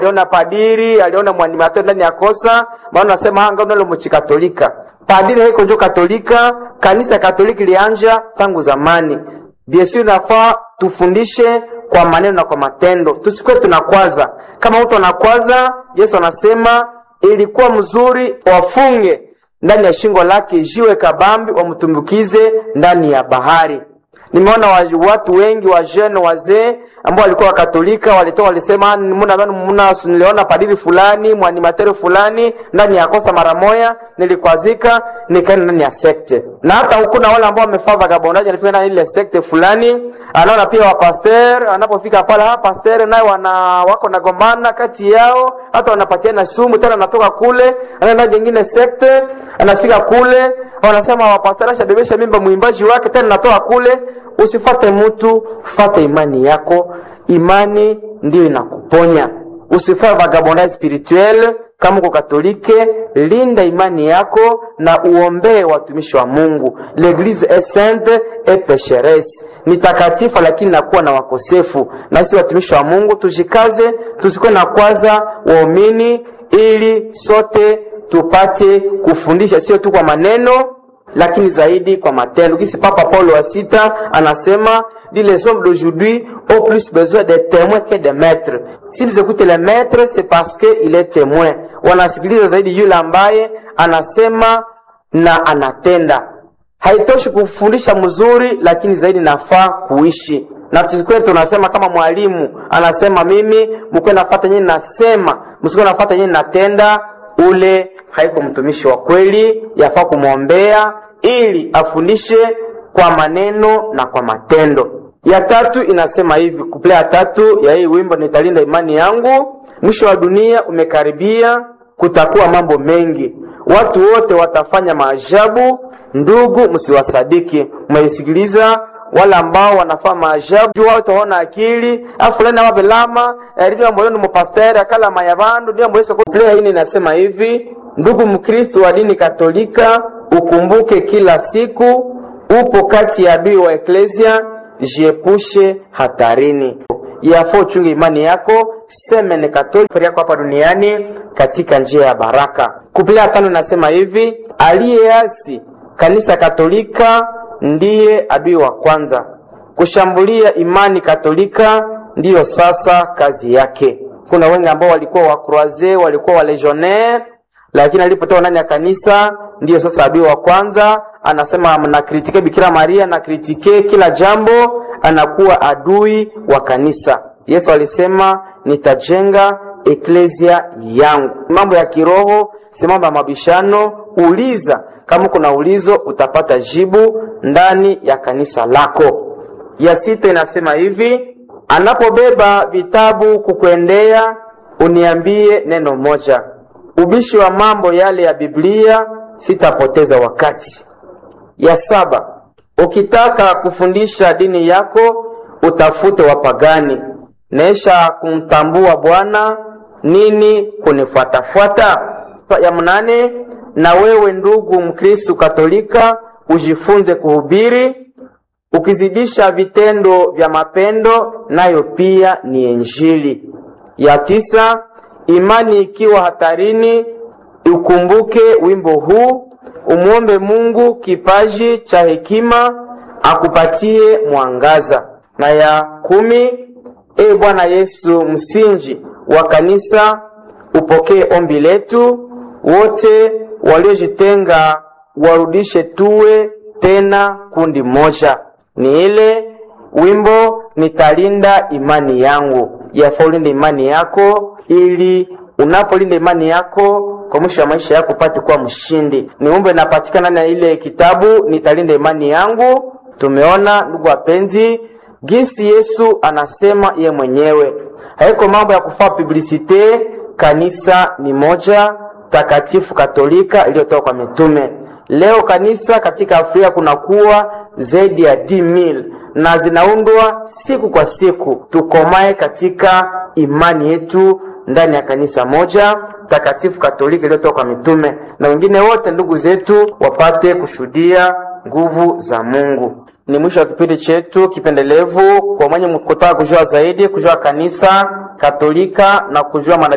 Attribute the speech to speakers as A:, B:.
A: aliona padiri, aliona mwanimateur ndani ya kosa, maana nasema anga unalo mchikatolika. Padiri haiko njo katolika, kanisa katoliki lianja tangu zamani. Bien sûr nafaa tufundishe kwa maneno na kwa matendo, tusikuwe tunakwaza. Kama mtu anakwaza, Yesu anasema ilikuwa mzuri wafunge ndani ya shingo lake jiwe kabambi, wamtumbukize ndani ya bahari. Nimeona watu wengi wa jeune wazee ambao walikuwa wakatolika walitoka walisema, muna bana muna niliona padiri fulani mwanimateri fulani ndani ya kosa mara moya, nilikwazika nikaenda ndani ya sekte. Na hata huku na wale ambao wamefaa vagabondage alifika ndani ile sekte fulani, anaona pia wa pasteur anapofika pale, ha pasteur naye wana wako nagombana kati yao, hata wanapatiana sumu tena, anatoka kule anaenda nyingine sekte, anafika kule wanasema wa pasteur ashadebesha mimba mwimbaji wake, tena natoka kule Usifate mtu, fate imani yako. Imani ndiyo inakuponya. Usifate vagabondage spirituel. Kama uko Katolike, linda imani yako na uombee watumishi wa Mungu. L'eglise est sainte et pécheresse, ni takatifu lakini nakuwa na wakosefu. Nasi watumishi wa Mungu tujikaze, tusikuwe na kwaza waumini, ili sote tupate kufundisha, sio tu kwa maneno lakini zaidi kwa matendo. Kisi Papa Paulo wa sita anasema dit les hommes d'aujourd'hui ont plus besoin de témoins que de maîtres. S'ils écoutent les maîtres, c'est parce que il est témoin. Wanasikiliza zaidi yule ambaye anasema na anatenda. Haitoshi kufundisha mzuri, lakini zaidi nafaa kuishi na tusikuwe tunasema kama mwalimu anasema mimi mkuwe nafata nyinyi nasema, msikuwe nafata nyinyi natenda ule haiko mtumishi wa kweli, yafaa kumwombea ili afundishe kwa maneno na kwa matendo. Ya tatu inasema hivi, kuplea ya tatu ya hii wimbo nitalinda imani yangu. Mwisho wa dunia umekaribia, kutakuwa mambo mengi, watu wote watafanya maajabu. Ndugu, msiwasadiki. Mmesikiliza wale ambao wanafaa maajabu juu wao utaona akili afulani awabelama ndio moyoni mupasteri akala mayabandu ndio mweso play hii inasema hivi ndugu mkristo wa dini katolika ukumbuke kila siku upo kati ya adui wa eklesia jiepushe hatarini yafaa uchunge imani yako semene katolika yako hapa duniani katika njia ya baraka kuplea tano inasema hivi aliyeasi kanisa katolika ndiye adui wa kwanza. Kushambulia imani katolika ndiyo sasa kazi yake. Kuna wengi ambao walikuwa wakroaze, walikuwa walegionnaire, lakini alipotoka ndani ya kanisa ndiyo sasa adui wa kwanza. Anasema nakritike Bikira Maria, nakritike kila jambo, anakuwa adui wa kanisa. Yesu alisema nitajenga eklesia yangu. Mambo ya kiroho si mambo ya mabishano. Uliza, kama kuna ulizo utapata jibu ndani ya kanisa lako. Ya sita inasema hivi, anapobeba vitabu kukuendea, uniambie neno moja. Ubishi wa mambo yale ya Biblia, sitapoteza wakati. Ya saba, ukitaka kufundisha dini yako, utafute wapagani. Nesha kumtambua Bwana nini kunifuatafuata. Ya mnane, na wewe ndugu Mkristu Katolika ujifunze kuhubiri, ukizidisha vitendo vya mapendo, nayo pia ni Injili. Ya tisa, imani ikiwa hatarini, ukumbuke wimbo huu, umwombe Mungu kipaji cha hekima akupatie mwangaza. Na ya kumi, e Bwana Yesu, msingi wa kanisa, upokee ombi letu wote waliojitenga warudishe tuwe tena kundi moja. Ni ile wimbo nitalinda imani yangu. Yafaa ulinde imani yako, ili unapolinda imani yako kwa mwisho wa maisha yako upate kuwa mshindi. Ni wimbo inapatikana na ile kitabu nitalinda imani yangu. Tumeona ndugu wapenzi, gisi Yesu anasema ye mwenyewe, haiko mambo ya kufaa publicite. Kanisa ni moja takatifu katolika iliyotoka kwa mitume. Leo kanisa katika Afrika kunakuwa zaidi ya mil na zinaundwa siku kwa siku. Tukomae katika imani yetu ndani ya kanisa moja takatifu katolika iliyotoka kwa mitume, na wengine wote ndugu zetu wapate kushuhudia nguvu za Mungu. Ni mwisho wa kipindi chetu kipendelevu. Kwa mwenye kutaka kujua zaidi, kujua kanisa katolika na kujua